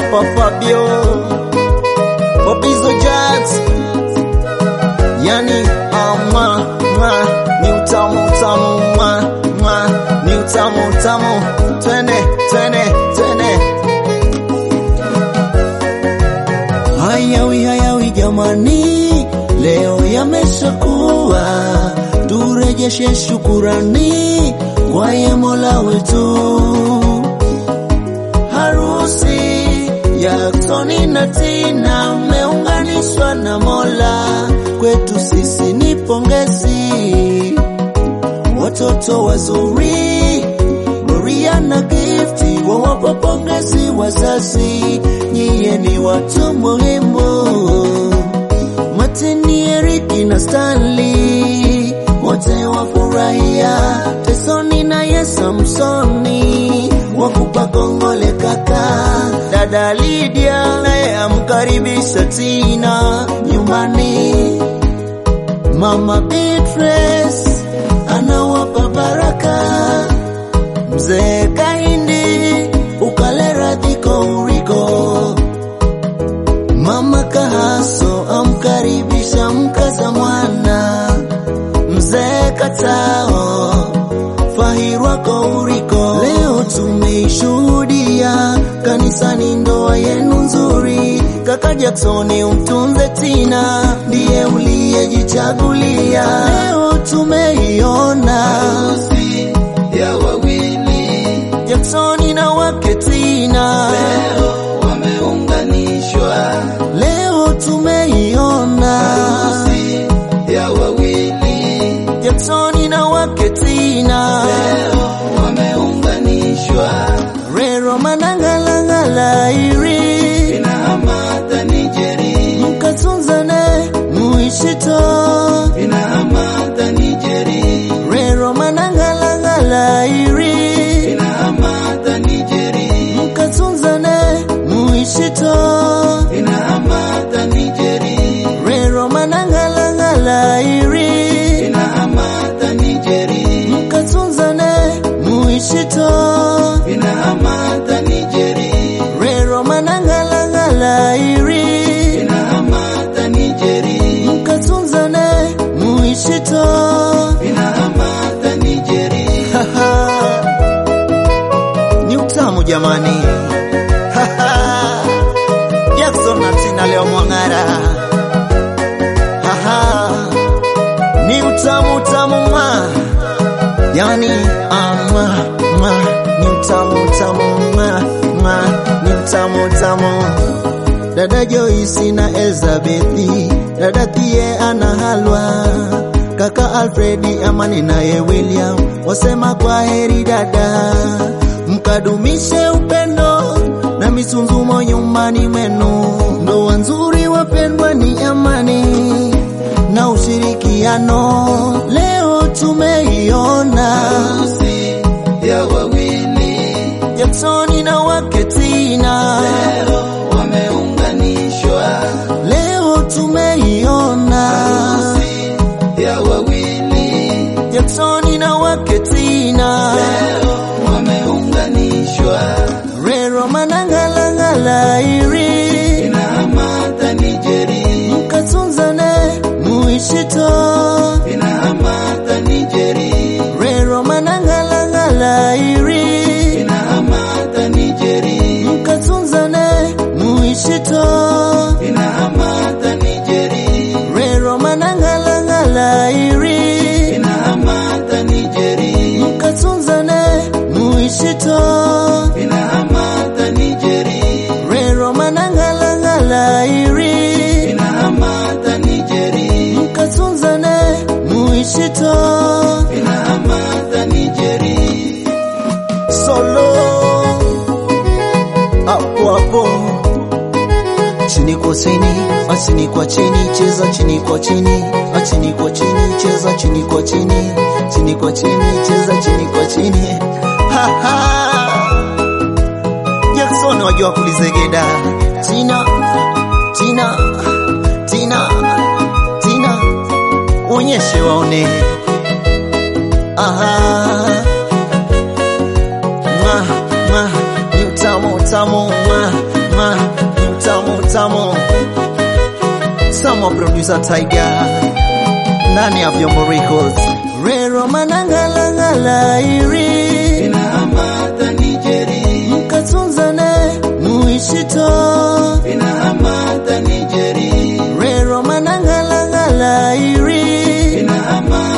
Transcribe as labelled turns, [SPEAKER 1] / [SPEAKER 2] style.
[SPEAKER 1] Papa Fabio Bobizo Jazz yani ama mwa ni utamu utamu mwa mwa ni utamu utamu twende twende twende hayawi hayawi jamani leo yameshakuwa turejeshe shukurani kwa ye mola wetu harusi ya Tony na Tina meunganishwa na Mola, kwetu sisi ni pongezi. Watoto wazuri Gloria na Gifti wawapa pongezi wazazi, nyiye ni watu muhimu. Matini, Eriki na Stanley wote wafurahia, Tesoni na ye Samsoni wakupa kongole kaka. Dada Lydia naye amkaribisha Tina nyumbani. Mama Beatrice anawapa baraka. Mzee Kahindi ukale radhi Kouriko. Mama Kahaso amkaribisha mkaza mwana. Mzee Katao Fahirwa Kouriko. Leo tumeishuhudia kanisani ndoa yenu nzuri. Kaka Jacksoni umtunze Tina, ndiye uliyejichagulia. Leo tumeiona
[SPEAKER 2] harusi ya wawili
[SPEAKER 1] Jacksoni na wake Tina.
[SPEAKER 2] leo wameunganishwa.
[SPEAKER 1] Leo tumeiona
[SPEAKER 2] Harusi ya wawili
[SPEAKER 1] Jacksoni na wake Tina.
[SPEAKER 2] leo wameunganishwa.
[SPEAKER 1] Rero manangalangala iri
[SPEAKER 2] Ina Hamada Nijeri,
[SPEAKER 1] mkatunzane muishito
[SPEAKER 2] Ina Hamada Nijeri,
[SPEAKER 1] rero manangalangala iri
[SPEAKER 2] Ina Hamada Nijeri,
[SPEAKER 1] mkatunzane muishito
[SPEAKER 2] Ina Hamada Nijeri,
[SPEAKER 1] rero manangalangala iri
[SPEAKER 2] Ina Hamada Nijeri,
[SPEAKER 1] mkatunzane muishito
[SPEAKER 2] Ina Hamada Nijeri,
[SPEAKER 1] rero manangalangala iri
[SPEAKER 2] Ina Hamada Nijeri,
[SPEAKER 1] mkatunzane muishito
[SPEAKER 2] Ina Hamada Nijeri.
[SPEAKER 1] ni utamu jamani Jackson na Tina leo mwang'ara Haha. ni utamu utamu mwa yani ama ma ni utamu utamu mwa ma ni utamu utamu dada Joyce na Elzabethi dada Thie ana halwa kaka Alfredi Amani naye William wasema kwa heri dada, mkadumishe upendo na misunzumo nyumbani mwenu. Ndoa nzuri wapendwa, ni amani na ushirikiano. Leo tumeiona
[SPEAKER 2] Harusi ya wawili
[SPEAKER 1] Jacksoni na wake Tina.
[SPEAKER 2] leo wameunganishwa.
[SPEAKER 1] Leo tumeiona
[SPEAKER 2] Harusi ya wawili
[SPEAKER 1] Jacksoni na wake Tina.
[SPEAKER 2] leo wameunganishwa.
[SPEAKER 1] Rero manangalangala iri
[SPEAKER 2] Ina Hamada Nijeri,
[SPEAKER 1] mkatunzane muishito
[SPEAKER 2] Ina Hamada Nijeri,
[SPEAKER 1] Rero manangalangala iri
[SPEAKER 2] Ina Hamada Nijeri,
[SPEAKER 1] mkatunzane muishito
[SPEAKER 2] Ina Hamada Nijeri,
[SPEAKER 1] Rero manangalangala iri
[SPEAKER 2] Ina Hamada Nijeri,
[SPEAKER 1] mkatunzane muishito
[SPEAKER 2] Ina Hamada Nijeri,
[SPEAKER 1] Rero manangalangala iri
[SPEAKER 2] Ina Hamada Nijeri,
[SPEAKER 1] mkatunzane muishito
[SPEAKER 2] Ina Hamada Nijeri.
[SPEAKER 1] solo hapo hapo chini kwa chini chini kwa chini cheza chini kwa chini chini kwa chini cheza chini kwa chini chini kwa chini cheza chini kwa chini ha ha Jackson wajua kulizegeda Tina Tina Tina Tina onyeshe waone aha mwa mwa ni utamu utamu mwa mwa utamu wa producer Tiger ndani ya Vyombo Records. Rero manangalangala iri
[SPEAKER 2] Inahamata Nijeri,
[SPEAKER 1] mkatunzane muishito
[SPEAKER 2] inahamata Nijeri,
[SPEAKER 1] rero manangalangala iri
[SPEAKER 2] inahamata